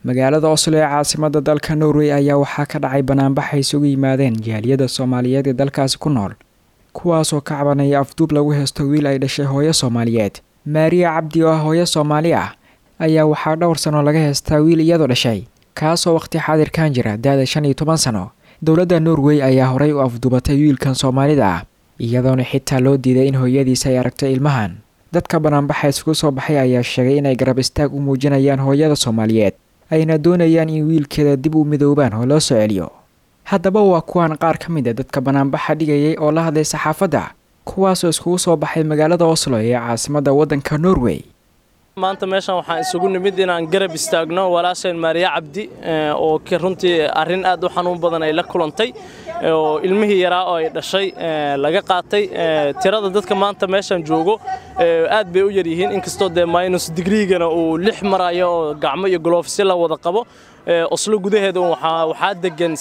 magaalada oslo ee caasimada dalka norway ayaa waxaa ka dhacay banaanbax ay isugu yimaadeen jaaliyada soomaaliyeed ee dalkaasi ku nool kuwaasoo ka cabanaya afduub lagu heesto wiil ay dhashay hooyo soomaaliyeed maariya cabdi oo ah hooyo soomaali ah ayaa waxaa dhowr sano laga heestaa wiil iyadoo dhashay kaasoo waqti xaadirkan jira da-da shan iyo toban sano dowladda norway ayaa horey u afduubatay wiilkan soomaalida ah iyadoona xitaa loo diiday in hooyadiisa ay aragto ilmahan dadka banaanbaxa isugu soo baxay ayaa sheegay inay garab istaag u muujinayaan hooyada soomaaliyeed ayna doonayaan in wiilkeeda dib u midoobaan oo loo soo celiyo haddaba waa kuwan qaar ka mid a dadka banaanbaxa dhigayay oo la hadlay saxaafadda kuwaasoo iskugu soo baxay magaalada oslo ee caasimadda waddanka norway maanta meeshan waxaan isugu nimid inaan garab istaagno walaasheen maariya cabdi oo runtii arrin aad u xanuun badan ay la kulantay oo ilmihii yaraa oo ay dhashay laga qaatay tirada dadka maanta meeshan joogo aad bay u yaryihiin inkastoo dee minus digriigana uu lix marayo oo gacmo iyo goloofsi la wada qabo oslo gudaheeda waxaa degan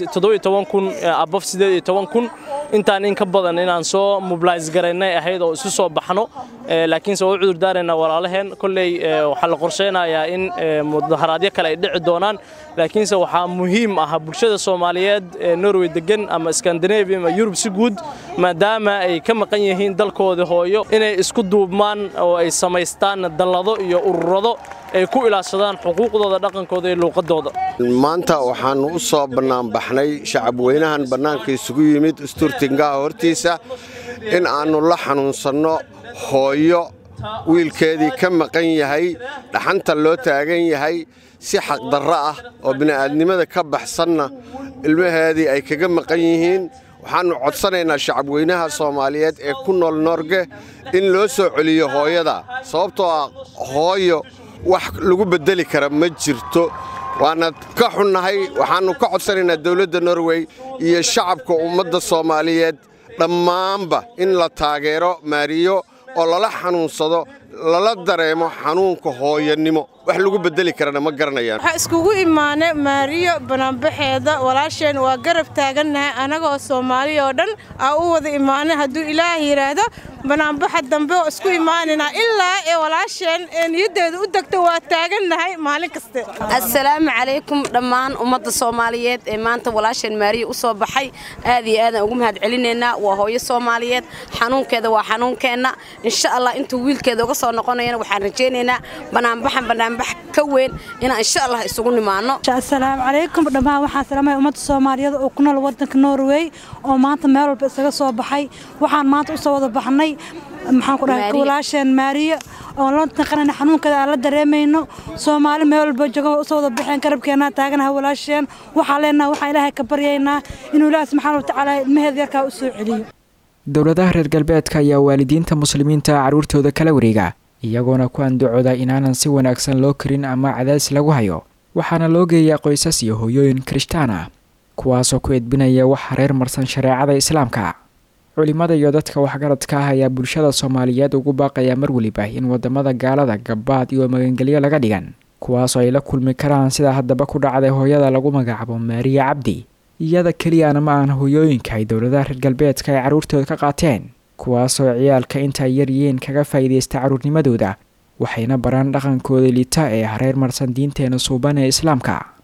kun abof kun intaan in ka badan inaan soo mobilis garaynay ahayd oo isu soo baxno laakiinse waa u cudur daaraynaa walaalaheen kolley waxaa la qorshaynayaa in mudaharaadyo kale ay dhici doonaan laakiinse waxaa muhiim ah bulshada soomaaliyeed ee norway degan ama skandinavia ama yurub si guud maadaama ay ka maqan yihiin dalkooda hooyo inay isku duubmaan oo ay samaystaan dallado iyo ururado ay ku ilaashadaan xuquuqdooda dhaqankooda iyo luuqadooda maanta waxaannu u soo bannaanbaxnay shacabweynahan bannaanka isugu yimid isturtingaha hortiisa in aannu la xanuunsanno hooyo wiilkeedii ka maqan yahay dhaxanta loo taagan yahay si xaqdarro ah oo bini'aadnimada ka baxsanna ilmaheedii ay kaga maqan yihiin waxaannu codsanaynaa shacabweynaha soomaaliyeed ee ku nool noorge in loo soo celiyo hooyada sababtoo ah hooyo wax lagu beddeli kara ma jirto waana ka xunnahay waxaannu ka codsanaynaa dawladda norway iyo shacabka ummadda soomaaliyeed dhammaanba in la taageero maariyo oo lala xanuunsado lala dareemo xanuunka hooyanimo wax lagu beddeli karana ma garanayaan waxaa iskugu imaanay maariyo banaanbaxeeda walaasheen waa garab taagannahay annagoo soomaaliya oo dhan aa u wada imaanay hadduu ilaah yidhaahdo banaanbaxa dambe oo isku imaanaynaa ilaa ee walaasheen ee niyaddeeda u degto waa taagannahay maalin kaste assalaamu calaykum dhammaan ummadda soomaaliyeed ee maanta walaasheen maariya u soo baxay aad iyo aadaan ugu mahad celinaynaa waa hooyo soomaaliyeed xanuunkeeda waa xanuunkeenna insha allah intuu wiilkeeda uga soo noqonayana waxaan rajaynaynaa banaanbaxan banaanbax ka weyn inaan insha allah isugu nimaano assalaamu calaykum dhammaan waxaan salaamaya ummadda soomaaliyeed oo ku nool waddanka norway oo maanta meel walba isaga soo baxay waxaan maanta usoo wada baxnay maxaan ku dhahay walaasheen maariya oo la taqanayna xanuunkeeda aan la dareemayno soomaali meel walba jooga usoo wada baxeen garabkeena taaganaha walaasheen waxaan leenaha waxaan ilaahay ka baryaynaa inuu ilaahi subxaana watacaala ilmaheeda yarkaa u soo celiyo dowladaha reer galbeedka ayaa waalidiinta muslimiinta carruurtooda kala wareega iyagoona ku andacooda inaanan si wanaagsan loo karin ama cadaadis lagu hayo waxaana loo geeyaa qoysas iyo hooyooyin kirishtaan ah kuwaasoo ku edbinaya waxa reer marsan shareecada islaamka culimmada iyo dadka waxgaradka ah ayaa bulshada soomaaliyeed ugu baaqaya mar weliba in wadamada gaalada gabbaad iyo magangelyo laga dhigan kuwaasoo ay la kulmi karaan sida haddaba ku dhacday hooyada lagu magacaabo maariya cabdi iyada keliyana ma aan hooyooyinka ay dowladaha reer galbeedka ay carruurtooda ka qaateen kuwaasoo ciyaalka inta ay yaryihiin kaga faa'iidaysta carruurnimadooda waxayna baraan dhaqankooda liita ee hareer marsan diinteena suuban ee islaamka